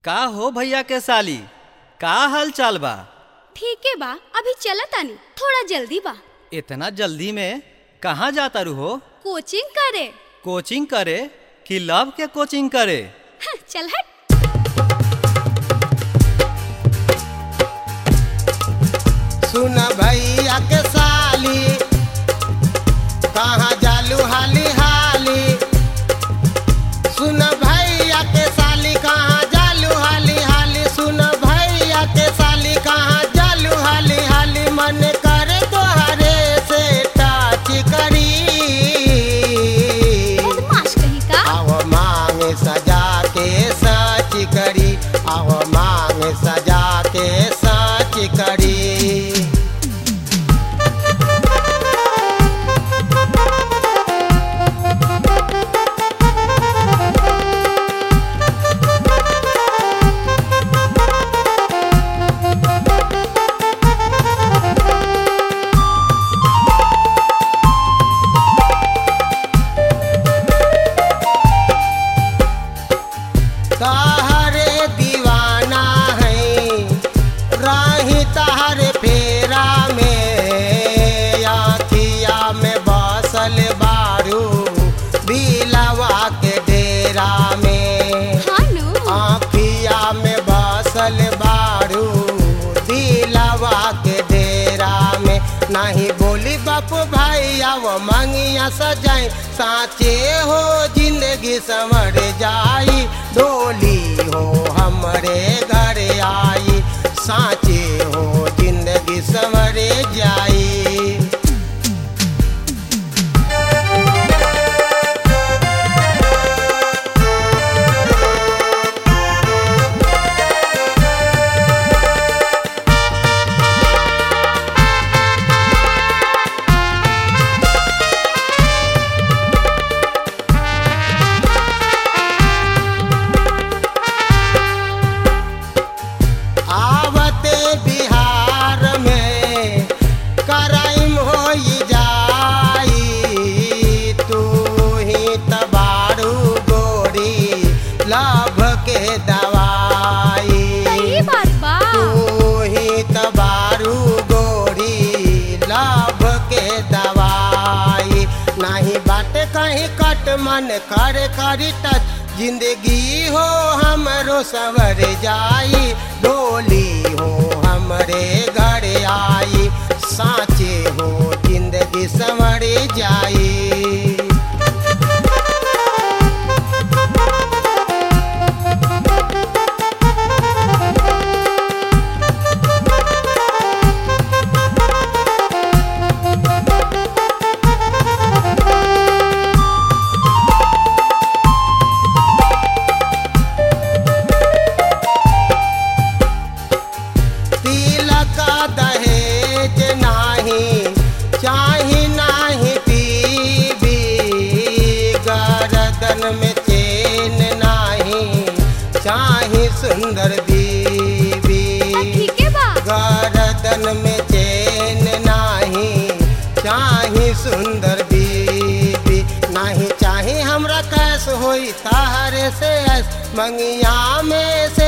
का हो भैया के साली का हाल चाल बा ठीके बा अभी चला तानी थोड़ा जल्दी बा इतना जल्दी में कहाँ जाता रू हो कोचिंग करे कोचिंग करे कि लव के कोचिंग करे हाँ, चल हट सुन भैया के साली कहाँ जालू हाली हाली सुन भैया के साली कहाँ जालू हाली हाली सुन भैया के साली कहाँ जालू हाली हाली मन करे तोहरे से टाच करी बदमाश कहीं का आव मांगे सजा के सच करी आव मांगे सजा के सच करी तहरे दीवाना है राही तहरे फेरा में आखिया में बसल बारू बिलवा के डेरा में हाँ नु आखिया में बसल बारू दिलवा के डेरा में नहीं बोली बाप भाई अब मंगिया सजाई साचे हो जिंदगी संवर जाई डोली हो हमरे घर आई साचे हो जिंदगी संवर जाई आवते बिहार में कराइम हो जाई तू ही तबारू गोरी लाभ के दवाई सही बात बा तू ही तबारू गोरी लाभ के दवाई नहीं बाटे कहीं कट मन कर करी टच जिंदगी हो हमरो सवर जाई डोली हो हमरे घर आई साचे हो जिंदगी संवर जाई तिलक दहेज नाही चाही नाही टीवी गर्दन में चेन नाही चाही सुंदर बीबी हाँ, ठीके बा गर्दन में चेन नाही चाही सुंदर बीबी नाही चाही हमरा कैस होई तारे से ऐस मंगिया में से